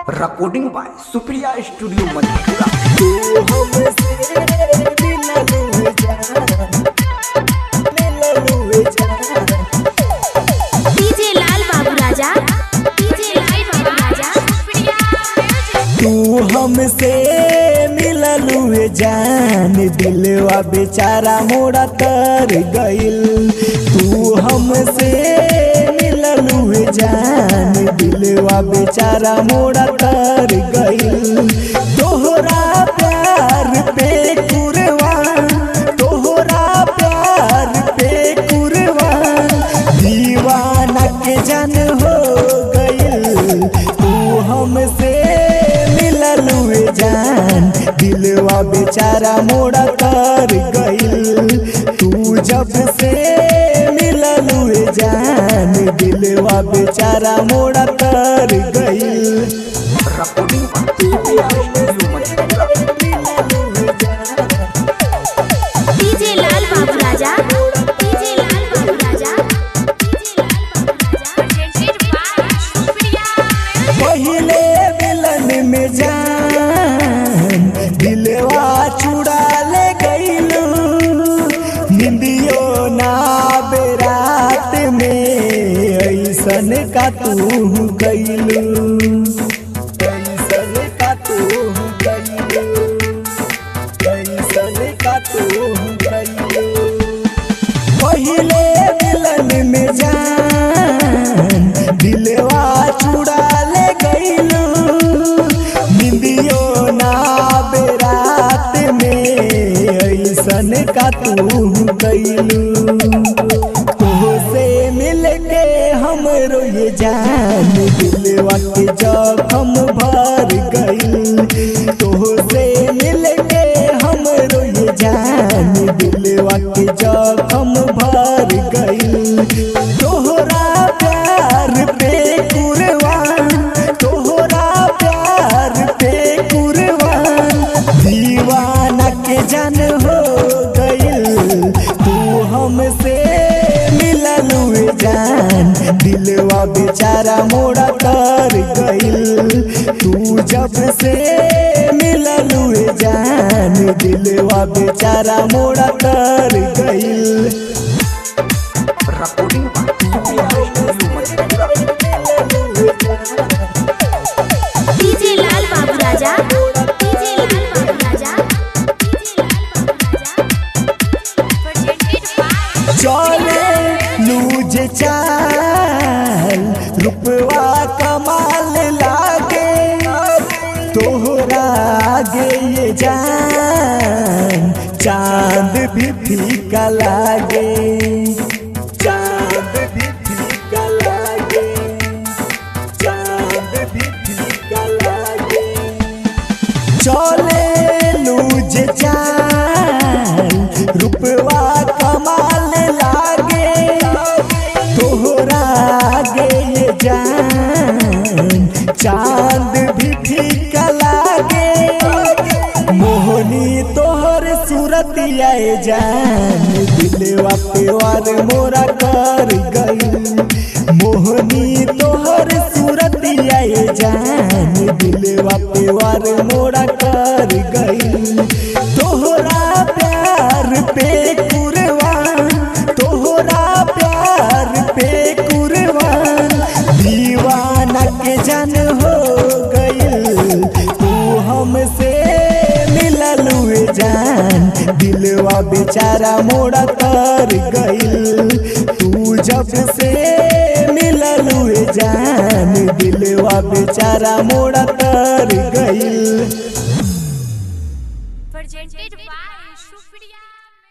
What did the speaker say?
recording by Supriya studio Madhepura तू हमसे मिललू जा मिललू जा डीजे लाल बाबू राजा डीजे लाल बाबू राजा तू हमसे मिललू जान दिलवा बेचारा मोड़ा कर गइल तू हमसे मिललू जान दिलवा बेचारा मोड़ा कर गइल तोहरा प्यार पे कुरबान तोहरा प्यार पे कुरबान दीवाना के जन हो गइल तू हमसे मिललू जान दिलवा बेचारा मोड़ा कर गइल तू जब से मिललू जान दिलवा बेचारा मोड़ा कर गइल recording by Supriya studio Madhepura DJ Lal Babu Raja DJ Lal Babu Raja DJ Lal Babu राजा पहिले मिलन में जान दिलवा चुड़ा ले गईलू निंदियो ना बेरात में ऐसन का तू गईलू ऐसन का तू गईलू ऐसन का तू गईलू पहिले मिलन में जान दिलवा चुड़ा ले गईलू निंदियो ना बेरात में ऐसन का तू गईलू तोहसे मिल के हमरो ये जान दिलवा के जखम भर गईल तोहसे मिल के हमरो ये जान दिलवा के जखम भर गईल तोहरा प्यार पे कुरबान तोहरा प्यार पे कुरबान दीवाना के जन हो गईल तू हमसे मिललू जान दिलवा बेचारा मोड़ा कर गईल तू जब से मिललू जान दिलवा बेचारा मोड़ा कर गईल recording by Supriya studio Madhepura DJ Lal Babu Raja DJ Lal Babu Raja DJ Lal Babu राजा चले लूज चाल रुपवा कमाल लागे तोहरा आगे ये जान चांद भी फीका लागे चांद भी फीका लागे चांद भी फीका लागे चले लूज चाल रुपवा कमाल लागे तोहरा आगे ये जान चांद भी फीका लागे मोहनी तोहर सूरत आए जान दिलवा पे वार मोरा कर गई मोहनी तोहर सूरत आए जान दिलवा पे वार मोरा कर गई तोहरा प्यार पे कुरबान तोहरा प्यार पे कुरबान दीवाना के जन हो गईल तू हमसे मिललू जान दिलवा बेचारा मोड़ा कर गईल तू जब से मिललू जान दिलवा बेचारा मोड़ा कर गईल presented by Supriya